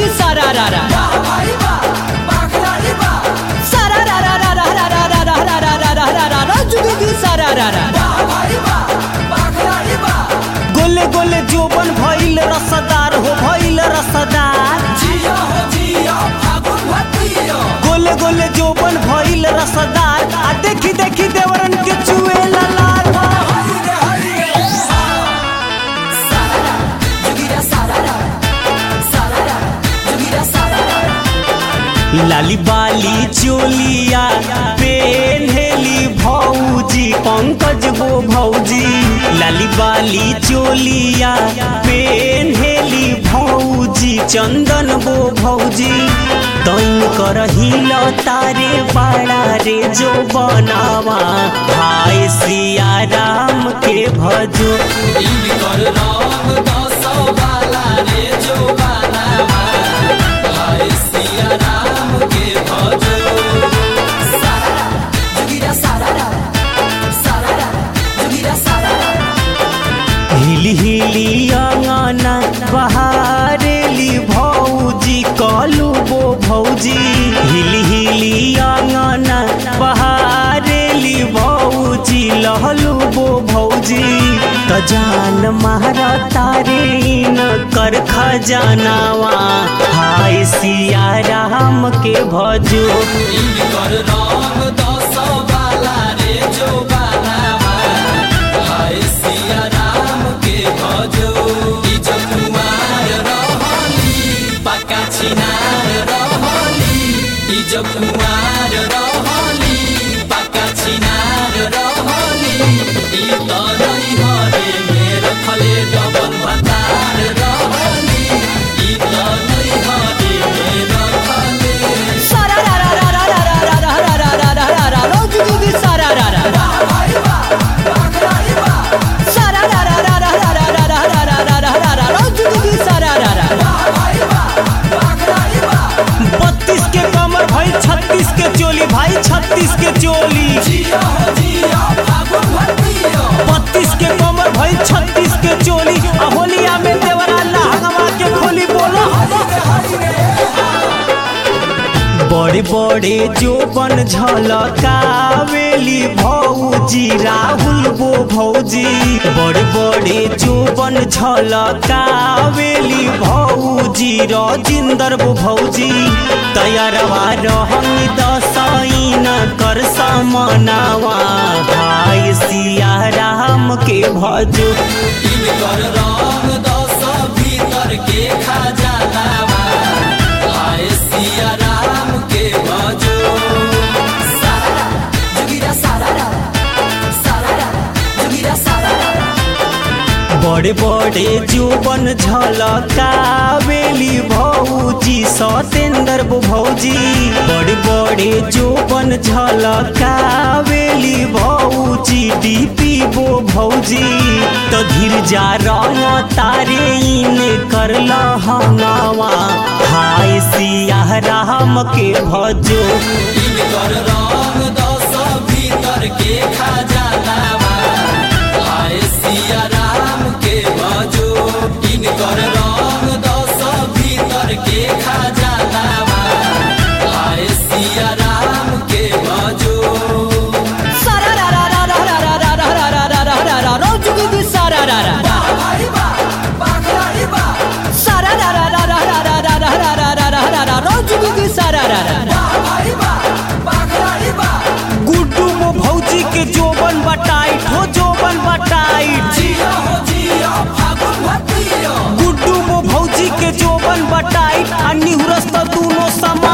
जुगुदी सारा रा रा सारा रा रा रा रा रा रा रा रा रा रा रा रा रा रा जुगुदी सारा रा रा गोले गोले जोबन भइल रसदार हो भइल रसदार गोले गोले जोबन भइल रसदार आ देखी देखी देवरन के चुए लाल लाली बाली चोलिया पेन्हेली भौजी पंकज गो भौजी लाली बाली चोलिया पेन्हेली भौजी चंदन गो भौजी तैन करहिल तारे बाड़ा रे जो बनावा हाय सिया राम के भजो हिली हिली अंगना बहारेली भौजी कलू बो भौजी हिली हिली अंगना बहारेली भौजी लहलू बो भौजी त जान मारा तारे न कर खजानावा हाय सिया राम के भजो जब कुमार रहली पक्का छिनार रहली ई त नहीं हरे मेर खले डबल भतार रहली ई त नहीं हरे मेर खले सारा रा रा रा रा रा रा रा रा रा रा रा रा रा जुगुदी सारा रा रा सारा रा रा रा रा रा रा रा रा रा रा रा रा रा रा जुगुदी सारा रा रा बत्तीस के कमर भाई छत्तीस के चोली भाई छत्तीस के चोली जिया हो जिया फागुन भतिया बत्तीस के कमर भाई छत्तीस के चोली आ होलिया में देवरा लहंगवा के खोली बोलो बड़े बड़े जोबन झलकावेली भौजी राहुल बो भौजी बड़े बड़े जोबन झलकावेली भौजी राजिंदर बो भौजी तैयारवा रहंग दसैन कर समनावा भाई सिया राम के भजो इनकर रंग दस भीतर के खजानावा आए सिया राम के भजो सारा जुगिरा सारा सारा जुगिरा सारा बड़े बड़े जोबन झलकावेली भौजी सतेंद्र बो भौजी बड़े बड़े जोबन झलकावेली भौजी डीपी बो भौजी तो धीर जा रंग तारे इन कर लहंगावा हाय सिया राम के भजो इनकर रंग दस भीतर के खजानावा आए सिया राम के भजो इनकर रंग दस भीतर के खजानावा आए सिया राम के भजो सारा रा रा रा रा रा रा रा रा रा रा रा रा रा रा जुगुदी सारा रा रा सारा रा रा रा रा रा रा रा रा रा रा रा रा रा रा जुगुदी सारा रा रा गुड्डू मो भौजी के जोबन बटाइट हो जोबन बटाइट गुड्डू मो भौजी के जोबन बटाइट आ निहुरस त दूनो सम